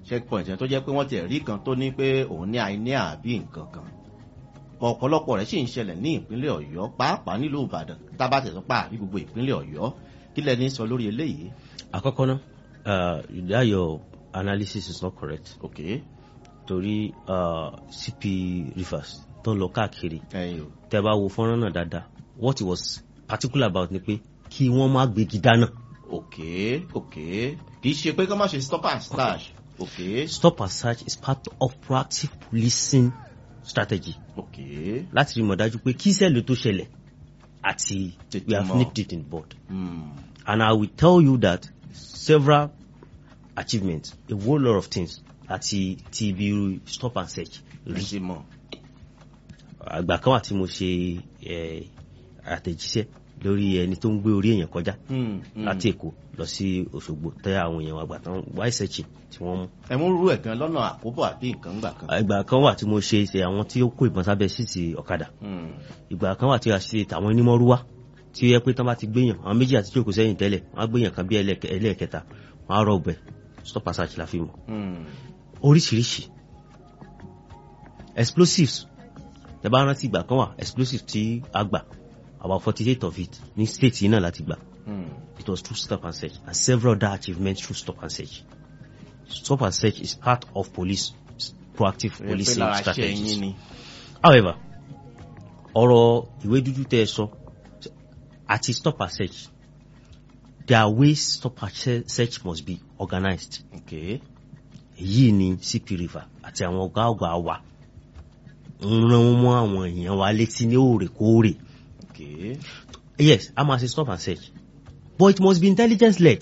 checkpoint yẹn tó jẹ́ pé wọ́n ti rí kan tó ní pé òun ní àìní àbí nǹkan kan ọ̀pọ̀lọpọ̀ rẹ̀ sì ń ṣẹlẹ̀ ní ìpínlẹ̀ ọ̀yọ́ pàápàá nílùú ìbàdàn tábà tẹ̀sán pa àbí gbogbo ìpínlẹ̀ ọ̀yọ́ kí lẹ́ni sọ lórí eléyìí. àkọ́kọ́ náà uh, that your analysis is not correct ok torí uh, cp rivers tó ń lọ káàkiri ẹyin o tẹ bá wo fọ́nrán náà dáadáa what he was particular about ni pé kí wọ́n má gbégi dáná ok ok kì í ṣe pé kí wọ́n má ṣe stop and stash ok stop and search is part of proactive policing strategy ok láti rí mọ̀ dájú pé kí sẹ́ẹ̀lì tó ṣẹlẹ̀ àti Tètè we have mọ̀. nipped it in bud hmm. and I will tell you that several achievements a whole lot of things àti ti ibi stop and search rí rí sí mọ̀ àgbà kan wà tí mo ṣe eh, àtẹ̀jíṣẹ́ lórí ẹni tó ń gbé orí èèyàn kọjá Hmm, hmm. láti èkó lọ sí òṣogbo tẹ àwọn èèyàn àgbà tán wáì searching tí wọ́n mú ẹ mú rú ẹ̀ gan lọ́nà àkóbọ̀ àbí nǹkan gbà kan. ìgbà kan wà tí mo ṣe ṣe àwọn tí ó kó ìbọn sábẹ́ síìtì ọ̀kadà Hmm. ìgbà kan wà tí a ṣe tàwọn onímọ̀rúwá tí ó yẹ pé tán bá ti gbéyàn àwọn méjì àti jókòó sẹ́yìn tẹ́lẹ̀ wọ́n á gbéyàn kan bí ẹlẹ́ẹ̀kẹ- ẹlẹ́ẹ̀kẹta wọ́n á rọ ọbẹ̀ stop and search la fi mọ̀ Hmm. oríṣiríṣi explosives tẹ bá rántí ìgbà kan wà explosives tí a gbà about forty eight of it ní state yìí náà láti gbà Hmm. it was through stop and search and several other achievements through stop and search stop and search is part of police proactive ẹ pé policing lára ṣe strategies yín ni. however ọ̀rọ̀ ìwé dúdú tẹ́ ẹ sọ àti stop and search their ways stop and se- search must be organized ok èyí ni cp river àti àwọn ọ̀gá ọ̀gá wa ń rán mọ́ àwọn èèyàn wa létí ní òrèkóòrè ok yes a máa ṣe stop and search but it must be intelligence led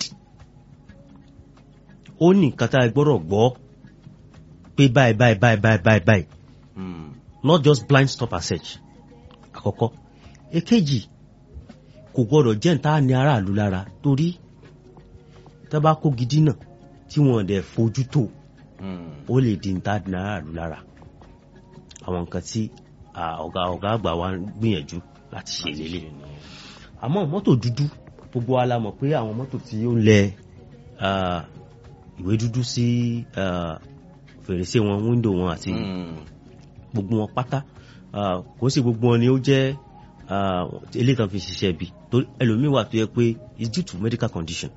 ó ní nǹkan tá a gbọ́dọ̀ gbọ́ pé báyìí báyìí báyìí báyìí báyìí báyìí Hmm. not just blind stop and search àkọ́kọ́ èkejì kò gbọ́dọ̀ jẹ́ níta ní aráàlú lára torí tá bá kó gidi náà tí wọ́n dẹ̀ fojú tó Hmm. ó lè di níta ní aráàlú lára àwọn nǹkan tí ah, ọ̀gá ọ̀gá àgbà wa ń gbìyànjú láti ṣe lélẹ̀ àmọ́ mọ́tò dúdú gbogbo wa la mọ̀ pé àwọn mọ́tò tí ó ń lẹ ah, ìwé dúdú sí ah, fèrèsé wọn wíńdò wọn àti Hmm. gbogbo wọn pátá ah, kò sí gbogbo wọn ni ó jẹ́ ah, eléyìí tán fi ṣiṣẹ́ ibi torí ẹlòmíín wà tó yẹ pé it's due to medical condition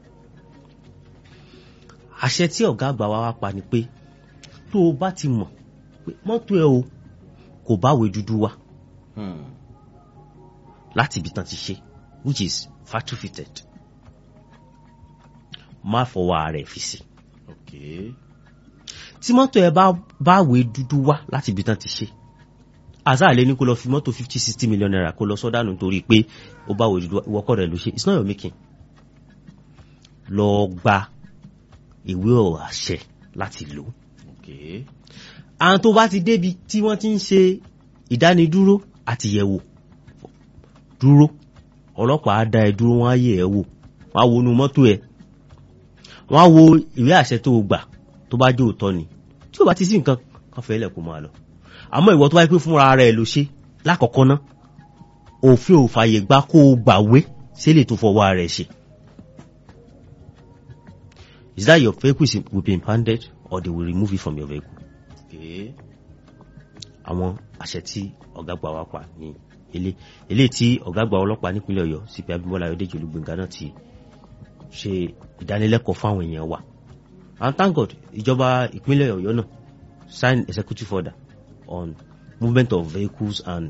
àṣẹ tí ọ̀gá àgbà wa wá pa ni pé tó o bá ti mọ̀ pé mọ́tò ẹ o kò báwé dúdú wá Hmm. láti ibi tán ti ṣe which is factory fitted má fọwọ́ ara ẹ̀ fi sí ok tí mọ́tò ẹ bá báwé dúdú wá láti ibi tán ti ṣe àzáàlẹ́ ní kó lọ fi mọ́tò fifty sixty million naira kó lọ sọ́dánù torí pé ó báwé dúdú wá ìwọ́kọ̀ rẹ̀ ló ṣe it's not your making lọ gba ìwé ọ̀rọ̀ àṣẹ láti lò ó ok àwọn tó bá ti débi tí wọ́n ti ń ṣe ìdánidúró àti yẹ̀wò dúró ọlọ́pàá á dá ẹ dúró wọ́n á yẹ̀ ẹ́ wò wọ́n á wo inú mọ́tò ẹ̀ wọ́n á wo ìwé àṣẹ tó o gbà tó bá jẹ́ òótọ́ ni tí ó bá ti sí nǹkan kan fẹ́ lẹ̀ kó máa lọ àmọ́ ìwọ tó bá yẹ pé fúnra rẹ̀ ló ṣe lákọ̀ọ́kọ́ ná òfin ò fàyè gbà kó o gbàwé sílẹ̀ tó fọwọ́ rẹ̀ ṣe is that your vehicle is, will be impounded or they will remove it from your vehicle ok àwọn àṣẹ tí ọ̀gá àgbà wa pa ní ilé ilé tí ọ̀gá àgbà ọlọ́pàá nípínlẹ̀ ọ̀yọ́ cp abimbola ayọ̀dèjì olúgbẹ̀ngà náà ti ṣe ìdánilẹ́kọ̀ọ́ fáwọn èèyàn wa and thank god ìjọba ìpínlẹ̀ ọ̀yọ́ náà sign executive order on movement of vehicles and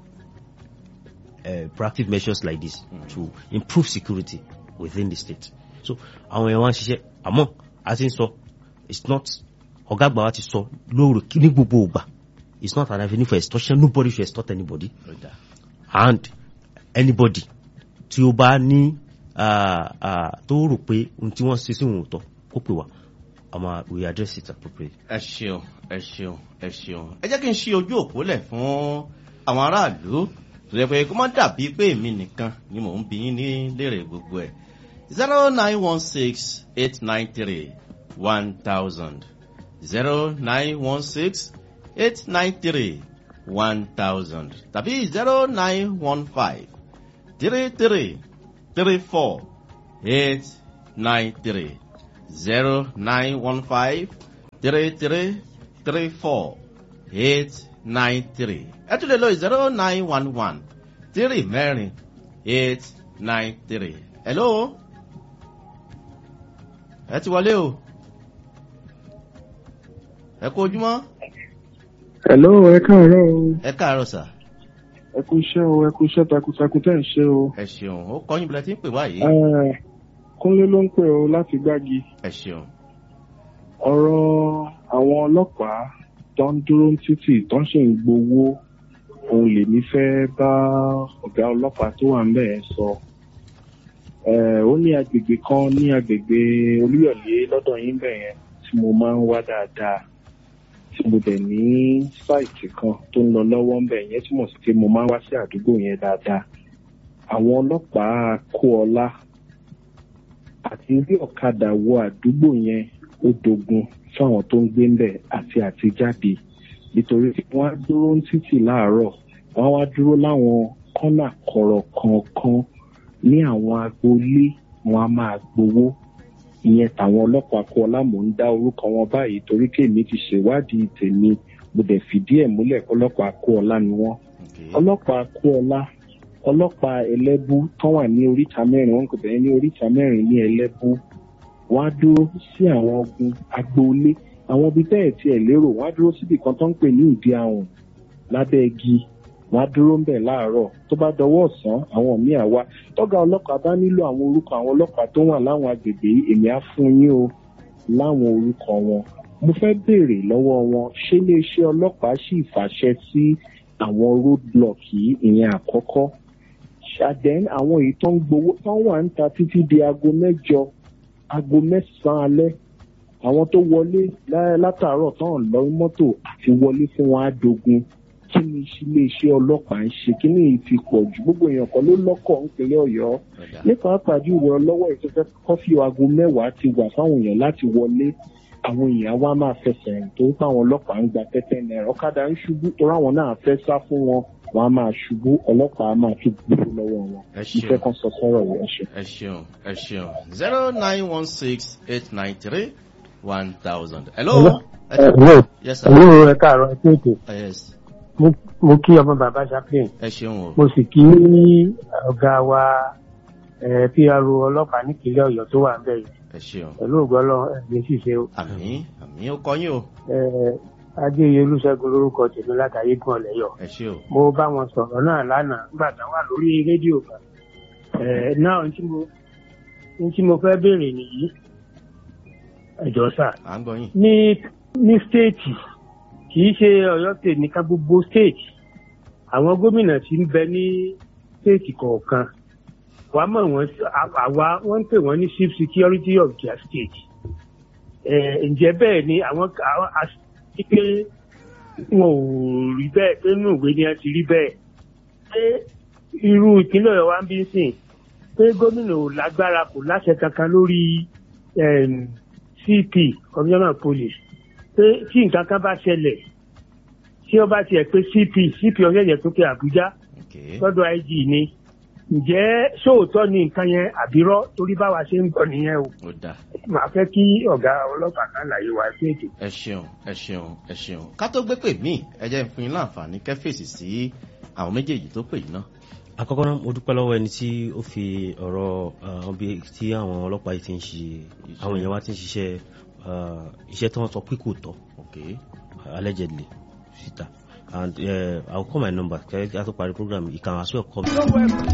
uh, proactive measures like this mm. to improve security within the state so àwọn èèyàn wa ń ṣiṣẹ́ àmọ́ a ti ń sọ it's not ọ̀gá àgbà wa ti sọ lóòrè ní gbogbo ìgbà it's not an avenue for extortion nobody should extort anybody ọ̀dà and anybody tí ó bá ní ah, ah, tó rò pé ohun tí wọ́n ṣe sí òun ò tọ́ kó pè wá àmọ́ we address it appropriately. ẹ ṣeun ẹ ṣeun ẹ ṣeun ẹ jẹ́ kí n ṣí ojú òpó lẹ̀ fún àwọn aráàlú tó yẹ pé kó má dàbí pé èmi nìkan ni mò ń bí yín ní léèrè gbogbo ẹ̀ zero nine one six eight nine three one thousand zero nine one six eight nine three one thousand tàbí zero nine one five three three three four eight nine three zero nine one five three three three four eight nine three ẹ tún lè lo zero nine one one three mẹ́rin eight nine three hello ẹ ti wọlé o ẹ kú ojúmọ́ Hello, ẹ káàárọ̀ o. ẹ káàárọ̀ sà Ẹ kú iṣẹ́ o, ẹ kú iṣẹ́ takuntakun tẹ́ ń ṣe o. ẹ ṣeun ó kọyìn bilẹ̀ tí ń pè wá yìí Eh, Kúnlé ló ń pè o láti gbági. ẹ ṣeun Ọ̀rọ̀ àwọn ọlọ́pàá tó ń dúró ní títì tó ń ṣe ń gbowó òun lèmi fẹ́ bá ọ̀gá ọlọ́pàá tó wà ńbẹ̀ yẹn sọ. Eh, Ó ní agbègbè kan ní agbègbè Olúyọ̀lé lọ́dọ̀ yín bẹ̀ yẹn tí mo máa ń wá dáadáa. tí mo dẹ̀ ní sáìtì kan tó ń lọ lọ́wọ́ ń bẹ̀ yẹn túmọ̀ sí pé mo máa ń wá sí àdúgbò yẹn dáadáa. Àwọn ọlọ́pàá kó ọlá àti rí ọ̀kadà wọ àdúgbò yẹn ó dogun fáwọn tó ń gbé ń bẹ̀ àti àtijáde nítorí pé wọ́n á dúró ní títì láàárọ̀ wọ́n á wá dúró láwọn kọ́nà kọ̀rọ̀ kọ̀ọ̀kan ní àwọn agboolé wọn á máa gbowó ìyẹn tàwọn ọlọ́pàá kó ọlá mò ń dá orúkọ wọn báyìí torí kéèmí ti ṣèwádìí tèmi mo dẹ̀ fìdí ẹ̀ múlẹ̀ ọlọ́pàá kó ọlá ni wọ́n Okay. ọlọ́pàá kó ọlá ọlọ́pàá ẹlẹ́bú tán wà ní oríta mẹ́rin wọn kò bẹ̀rẹ̀ ní oríta mẹ́rin ní ẹlẹ́bú wọ́n á dúró sí àwọn ogun agboolé àwọn ibi bẹ́ẹ̀ tí ẹ̀ lérò wọ́n á dúró síbi kan tó ń pè ní ìdí ahùn lábẹ́ igi wọ́n á dúró ń bẹ̀ láàárọ̀ tó bá dọwọ́ ọ̀sán àwọn míì á wá tọ́gà ọlọ́pàá bá nílò àwọn orúkọ àwọn ọlọ́pàá tó wà láwọn agbègbè yìí èmi á fún yín o láwọn orúkọ wọn mo fẹ́ béèrè lọ́wọ́ wọn ṣé iléeṣẹ́ ọlọ́pàá sì fàṣẹ sí àwọn roadblock yìí ìyẹn àkọ́kọ́ ṣàdẹ́n àwọn èyí tó ń gbowó tó wà ń ta títí di aago mẹ́jọ aago mẹ́sàn-án alẹ́ àwọn tó wọlé lá- látàárọ̀ tán lọ mọ́tò àti wọlé fún wọn á dogun kí ni iléeṣẹ́ ọlọ́pàá ń ṣe kí ni èyí ti pọ̀ jù gbogbo èèyàn kan ló lọ́kọ̀ nípínlẹ̀ ọ̀yọ́ Ọ̀dà. nípa pàjù ìwọ lọ́wọ́ ìfẹ́fẹ́ kọ́fí aago mẹ́wàá ti wà fáwọn èèyàn láti wọlé àwọn èèyàn wa máa fẹsẹ̀ rìn tó ń pa àwọn ọlọ́pàá ń gba tẹ́tẹ́ náírà ọ̀kadà ń ṣubú torí àwọn náà fẹ́ sá fún wọn wọn á máa ṣubú ọlọ́pàá á máa tún gbúrú lọ́wọ́ wọn ẹ ìfẹ́ ṣeun kan sọ sọ́rọ̀ yẹn ṣe. ẹ ṣeun ẹ ṣeun zero nine one six eight nine three one thousand. hello. ẹ ṣe- Hello, yes sir. hello, ẹ káàárọ̀ ẹ kéèké. Uh, yes Mo- Mo kí ọmọ bàbá Chaplain. ẹ ṣeun o. Mo sì kí ọ̀gá wa eh, PRO ọlọ́pàá nípínlẹ̀ Ọ̀yọ́ tó wà ń bẹ̀ yìí. ẹ ṣeun. Pẹ̀lú ògbọ́lọ́ ẹ̀mí ṣìṣe o. àmì àmì ó kọyìn o. Eh, Adéyẹ Olúṣẹ́gun lórúkọ tèmi látàyé gan ọ̀lẹ́yọ̀. ẹ ṣe o. Mo bá wọn sọ̀rọ̀ náà lánàá nígbà tá wà lórí rédíò kan. Eh, Náà ohun tí mo- ohun tí mo fẹ́ béèrè nìyí. Ẹ̀jọ̀ sà à ń gbọ́ yín. ní ní stéètì kì í ṣe Ọ̀yọ́ state nìkan gbogbo stéètì àwọn gómìnà tí ń bẹ ní stéètì kọ̀ọ̀kan wàá mọ̀ wọ́n sí- à- àwa wọ́n ń pè wọ́n ní chief security of their state Eh, ǹjẹ́ bẹ́ẹ̀ ni àwọn àwọn àti pé wọn ò rí bẹ́ẹ̀ pé nínú ìwé ni wọ́n ti rí bẹ́ẹ̀ pé irú ìpínlẹ̀ Ọ̀yọ́ wa ń bí sìn pé gómìnà ò lágbára kò láṣẹ kankan lórí em, CP commissioner police pé tí nǹkan kan bá ṣẹlẹ̀ tí ó bá tiẹ̀ pé CP CP ọ̀yẹ́yẹ tó pé Àbújá Okay. lọ́dọ̀ IG ni ǹjẹ́ sóòótọ́ ni nǹkan yẹn àbírọ́ torí báwa ṣe ń gbọ́ nìyẹn o ó dáa. màá fẹ́ kí ọ̀gá ọlọ́pàá kan láyé wa sí ètò. ẹ ṣeun ẹ ṣeun ẹ ṣeun ká tó gbé pè mí ẹ jẹ́ n fún yín láǹfààní kẹ́fèsì sí àwọn méjèèjì tó pè yín náà. àkọ́kọ́ náà mo dúpẹ́ lọ́wọ́ ẹni tí ó fi ọ̀rọ̀ àwọn bí tí àwọn ọlọ́pàá yìí ti ń ṣe àwọn èèyàn wa ti ń ṣiṣẹ́ uh, iṣẹ́ tí wọ́n sọ pé kò tọ́ Okay. allegedly síta and uh, I will call my number kí a tó parí program you can as well call me.